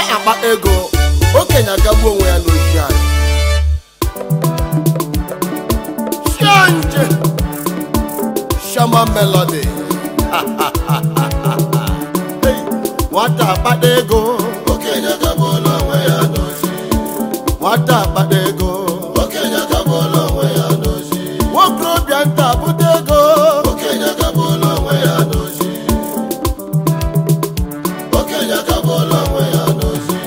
akpa ego okenye agagbu onwe ya n'oji anyị Shanje Shama Melody Hey, nwata akpata ego okenye agabụla onwe ya n'ozi nwata akpata ego okenye agabụla onwe ya n'ozi nwokorobịa nta bute ego okenye agabụla onwe ya n'ozi okenye agabụla onwe ya n'ozi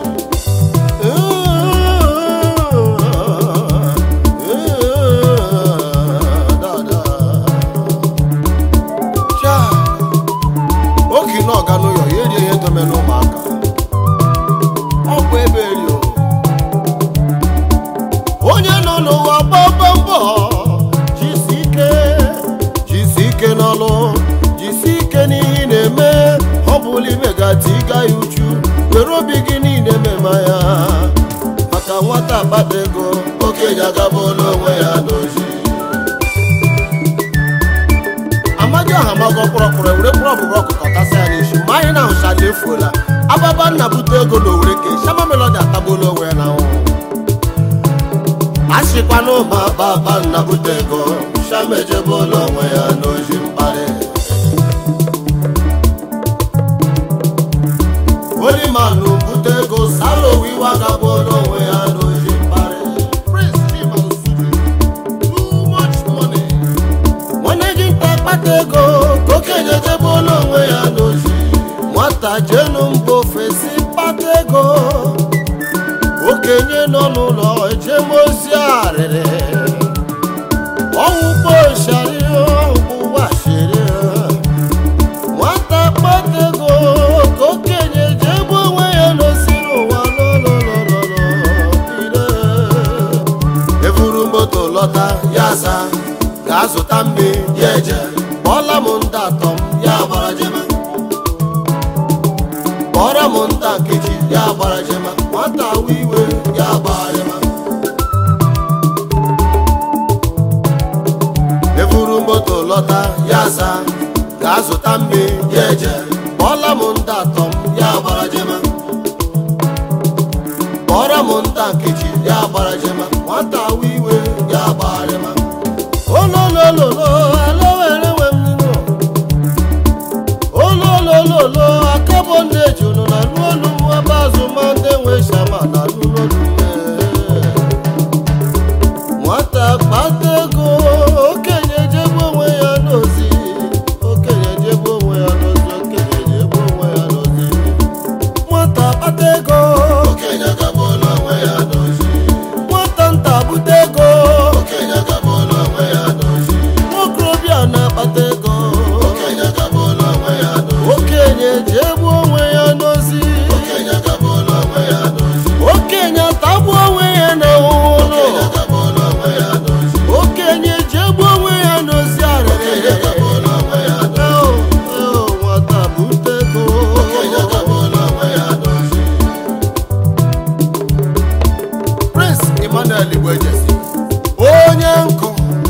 oge na ọga n'ụyọ ya erie ihe dome n'ụmụaka ọ bụ ebe eri o. onye nọ n'ụwa gbọgbọ mbọ jisi ike jisi ike n'ọlụ jisi ike n'ihe ị na-eme ọ bụla imegati ịga ya uchu were obi gị niile mema ya maka nwata akpata ego okenye agabụla onwe ya n'ozi amaghị aha magọ kpọrọkpọrọ were kpọrọ ọbụbụ ọkụkọ tasị ya n'isi ma anyị na-ahụcha na efuola ababa nna bute ego na owere ka shama melodi atagbuola onwe ya na nwụ a sịkwa na ụba baba nna bute ego shama ejebụla onwe ya n'ozi mkparị olimanụ bute ego sara owe iwe agabụola onwe ya n'ozi mkparị Prince Chima Osuji, too much money. nwanne gị nta kpata ego ka okenye ejebụola onwe ya n'ozi nwata jenu mba ofesi kpata ego okenye nọ n'ụlọ ejemozi arịrị ọwụkpo shari ọwụgbashiri nwata kpata ego ka okenye jebe onwe ya n'osi n'ụwa lọlọlọlọlọ ire eburu moto lọta ya sa gaa zụta mmiri ya eje kpọọla m ndị atọ m ya gbara jema kpọọrọ m ndị nkeji ya gbara jema nwata awa iwe ya gbara jema eburu moto lọta ya sa gaa zụta mmiri ya eje kpọọla m ndị atọ m ya gbara jema kpọọrọ m ndị nkeji ya gbara jema nwata awa iwe ya gbara jema ololololo alowere nwe m nínú ololololo akabo ndị eji unu na n'olu m ebe azụma ndị nwe shama na n'olu nwata kpata ego okenye jebe onwe ya n'ozi okenye jebe onwe ya n'ozi okenye jebe onwe ya n'ozi nwata kpata ego okenye agabụla onwe ya n'ozi nwata nta bute ego okenye agabụla onwe ya n'ozi nwokorobịa na-akpata ego okenye agabụla onwe ya n'ozi okenye ji egbu onwe ya n'ozi okenye agabụla onwe ya n'ozi okenye atagbu onwe ya na ụlọ okenye agabụla onwe ya n'ozi okenye ji egbu onwe ya n'ozi okenye arịrị agabụla onwe ya n'ozi Eo, eo, nwata bute ego okenye agabụla onwe ya n'ozi Prince Emmanuel Igbo Ejesi onye nkụ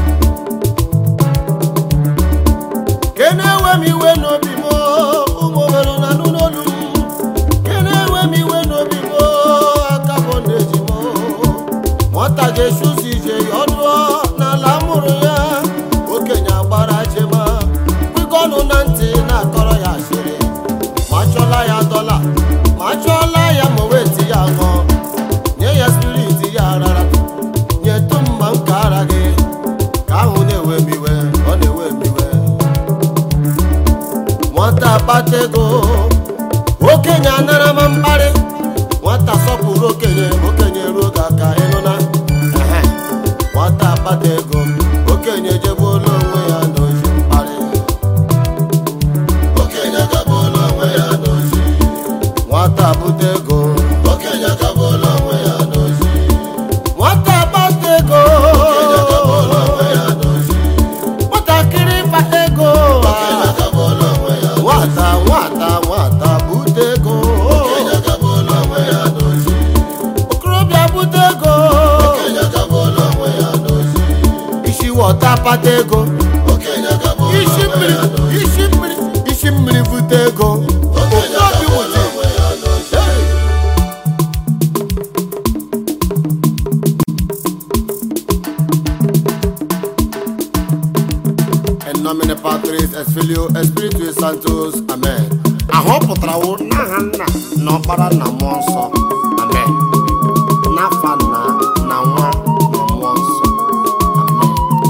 kene ewe m iwe n'obi m ụmụ obere na anụ n'olu m kene ewe m iwe n'obi m aka bụ na-eji m nwata ga-echi ụzọ ije ya ọdụọ n'ala mụrụ ya okenye agbara jema kwekọ ọnụ na ntị na-akọrọ ya asịrị ma chọla ya dọla ma chọla ya ma weti ya ṅụọ nye ya spiriti ya rara nyetụ mma nke ara gị ka ahụ na-ewe m iwe ọ na-ewe m iwe nwata kpata ego okenye anara ma mkparị nwata sọpụrụ okenye okenye ruo ga aka ịnụna Ehe. nwata kpata ego okenye jegbuola onwe ya n'ozi mkparị okenye agabụla onwe ya n'ozi nwata bute ego okenye agabụla onwe ya n'ozi nwata kpata ego okenye agabụla onwe ya n'ozi nwatakịrị kpata ego okenye agabụla onwe ya nwata nwata nwata bute ego okenye nomine patris et filio et spiritus sanctus amen ahụ pụtarawo n'aha nna na ọkpara na mmụọ nsọ amen n'afa nna na nwa na mmụọ nsọ amen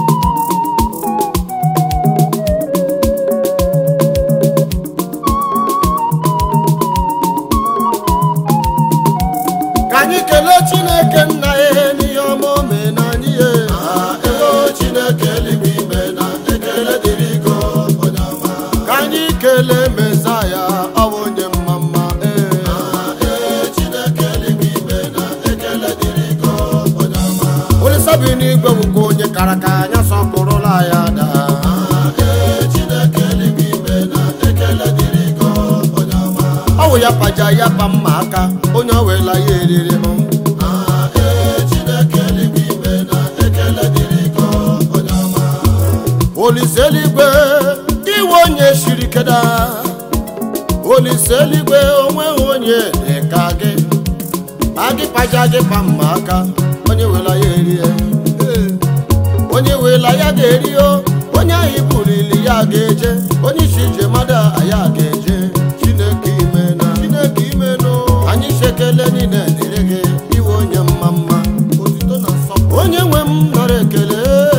ka anyị kelee chineke nna ya n'ihe ọma o mee na anyị ya ego chineke eluigwe ime na ekele dịrị go onye ọma ka anyị kelee mezaya ọ bụ onye mma mma ee ee chineke eluigwe ime na ekele dịrị go onye ọma olisa bi n'igwe bụkwa onye kara ka anya sọpụrụla ya daa ee chineke eluigwe ime na ekele dịrị go onye ọma ọ wụ ya paja ya pa mma aka onye ọ wela ya eriri m ee chineke eluigwe ime na ekele dịrị go onye ọma olise eluigwe iwe onye shiri keda olise eluigwe onweghị onye dị ka gị agị paja gị pa mma aka onye wela ya erie onye wela ya ga-eri o onye ahụ ibulili ya ga-eje onye isi ije mmadụ ya ga-eje chineke ime na chineke ime nụ anyị sekele niile dịrị gị iwe onye mma mma otito na nsọpụrụ onye nwe m nara ekele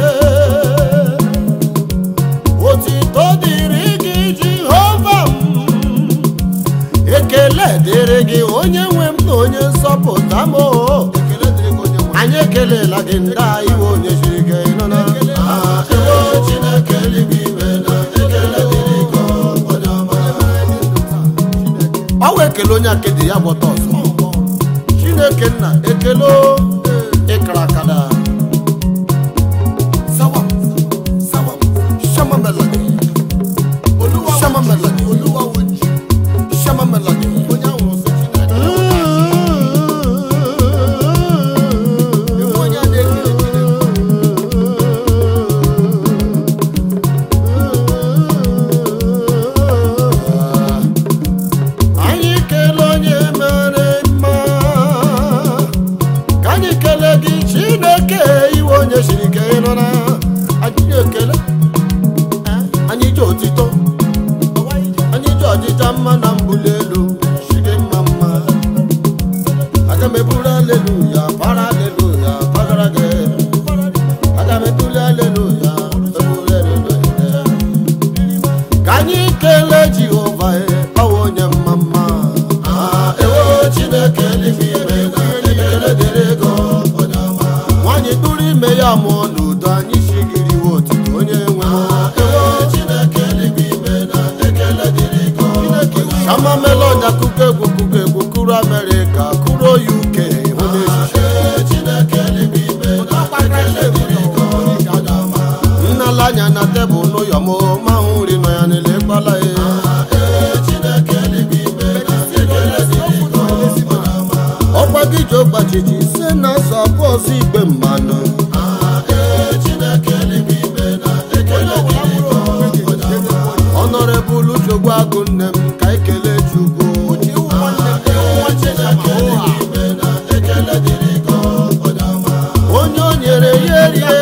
otito dịrị gị jehova m ekele dịrị gị onye nwe m na onye nsọpụta m o. anyị ekelela gị ndị iwe onye jiri gị nọ na ego chineke eluigwe ime na ekele dịrị go onye ọma ọ wụ ekele onye akedi ya gwọta ọzọ chineke nna ekele o, ịkara akada Sawam, sawam, shama melody. Shama melody. Shama melody. Onye ahụ ọzọ Chineke. Ewu onye a na-ekele Chineke. anyị kelee onye mere mma ka anyị kelee gị chineke iwe onye siri ike nọ na anyị ekele anyị ji otito anyị ji ọdịcha mma na mbuli elu si gị mma mma aga m eburu aleluya para aleluya pagara gị aga m ebuli aleluya eburu aleluya ka anyị kelee jehova ọwụ onye mma mma ewo chineke eluigwe ime na ekele dịrị go onye ọma nwaanyị tụrụ ime ya mụọ n'udo anyị shigiriwe otito onye nwe ewo chineke eluigwe ime na ekele dịrị go shama melod akụkọ egwu kụkọ egwu kụrụ amerịka kụrụ uk hụ n'echiche ee chineke eluigwe ime na ekele dịrị go onye ọma nnala anya na tebụl n'ụyọ m ma hụ nri nọ ya n'ele kpala ya ee chineke eluigwe ime na ekele dịrị go onye ọma ọkwa gị ji ọgbachichi se na nsọ ọzọ igbe mmanụ ee chineke eluigwe ime na ekele dịrị go onye ọma ọnọrebụl chogbu agụ nne m ka ekele chukwu chineke eluigwe ime na ekele dịrị go onye ọma onye o nyere ya erie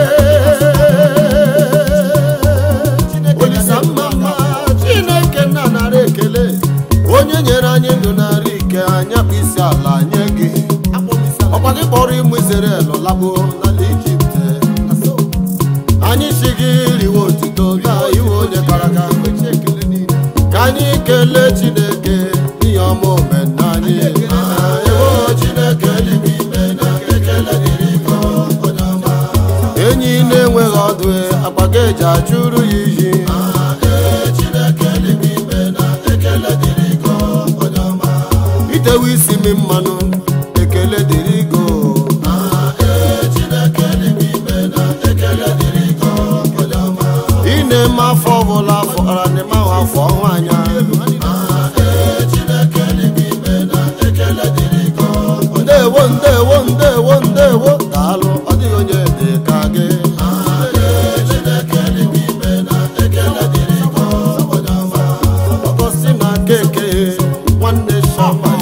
olisa mma mma chineke nna nara ekele onye nyere anyị ndụ nara ike anya bụ isi ala nye gị ọkwa gị kpọrọ ịmụ Izrel lagbo n'ala Ijipt anyị si gị riwe otito ga iwe onye kara aka ka anyị kelee chineke n'ihe ọma omenna anyị ewo chineke eluigwe ime na ekele dịrị go onye ọma enyi na-enweghị ọdụ agbaga eji achụrụ ya iyi ee chineke eluigwe ime na ekele dịrị go onye ọma itewe isi m mmanụ ekele dịrị go ee chineke eluigwe ime na ekele dịrị go onye ọma ị na-eme afọ ọbụla afọ ara na-eme ahụ afọ ọnwa anya ee chineke eluigwe ime na ekele dịrị go onye ndewo ndewo ndewo ndewo daalụ ọ dịghị onye dị ka gị ee chineke eluigwe ime na ekele dịrị go onye ọma ọgọsi na keke nwanne shama